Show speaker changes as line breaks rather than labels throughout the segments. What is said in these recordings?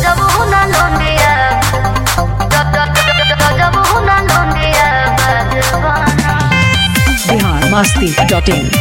Rajamuna Londia Rajamuna Londia Bhagavana
Bihar मस्ती dot in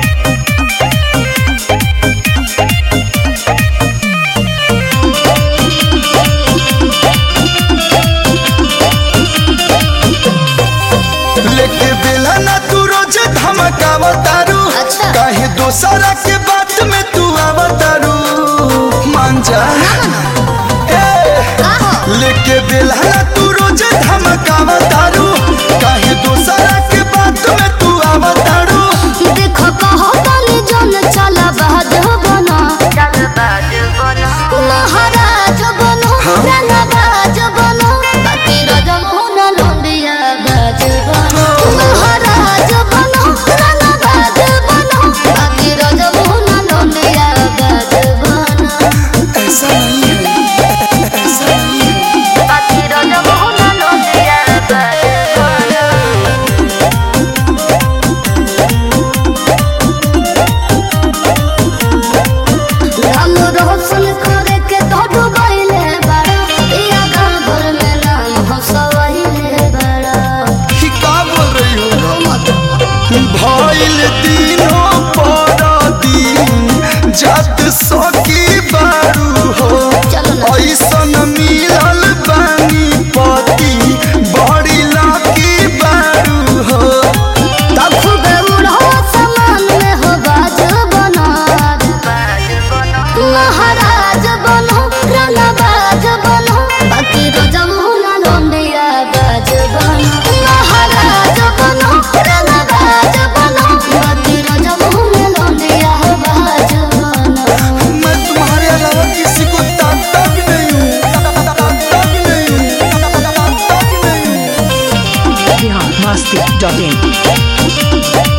लेके बेला ना तू रोज धमकावतारू
अच्छा।
काहे दोसरा के बात में तू आवतारू मान जा ए, लेके बेला ना तू रोज धमकावतारू काहे दोसरा के बात में तू आवतारू
देखो कहो बाली जन चला बाज बना चल बाज बना महाराज बनो रंगबाज बनो बाकी रजमुना लोंडिया बाज बनो महाराज बनो रंगबाज बनो बाकी रजमुना लोंडिया बाज बनो
ऐसा नहीं है ऐसा नहीं है
बाकी रजमुना लोंडिया बाज बनो राम रोशन करे के तो डुबैले बड़ा इया गाँव भर में नाम हंसवैले बड़ा
कि का बोल रही हो
मत
भइल दिनों पर दिन जात सकी बारू हो
चलो ना
ऐसन मिलल बानी पति बड़ी लाकी बारू हो
खूब उड़ो समान में हो बाज बना महाराज बनो रंगबाज बनो बाकी रजमुना लोंडिया बाज बनो महाराज बनो रंगबाज बनो बाकी रजमुना लोंडिया बाज बनो
मैं तुम्हारे अलावा किसी को ताकता भी नहीं हूँ ताकता भी नहीं हूँ ताकता भी नहीं हूँ
बिहार मस्ती डॉट इन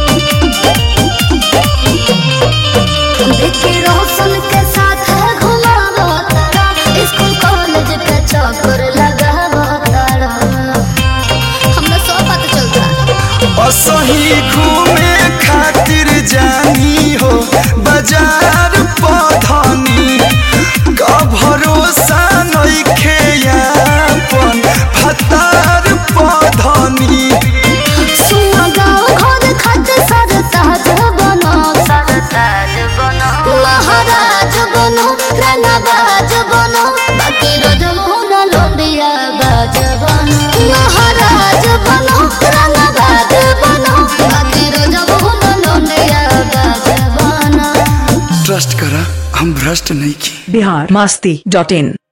विक्की रोशन के साथ है घुमावो तारा स्कूल कॉलेज के चक्कर लगावो तारा हमरा सब पता चलता
असही घूमे खातिर जानी हो बाजार पधनी का भरोसा नइखे यापन फतार पधनी
सुना गाँव घर खत सर ताज बनो सर ताज बनो महाराज बनो रंगबाज बनो बाकी रजमुना लोंडिया बाज बनो महाराज बनो रंगबाज बनो बाकी रजमुना लोंडिया बाज बनो
ट्रस्ट करा हम भ्रष्ट नहीं की
बिहार मस्ती डॉट इन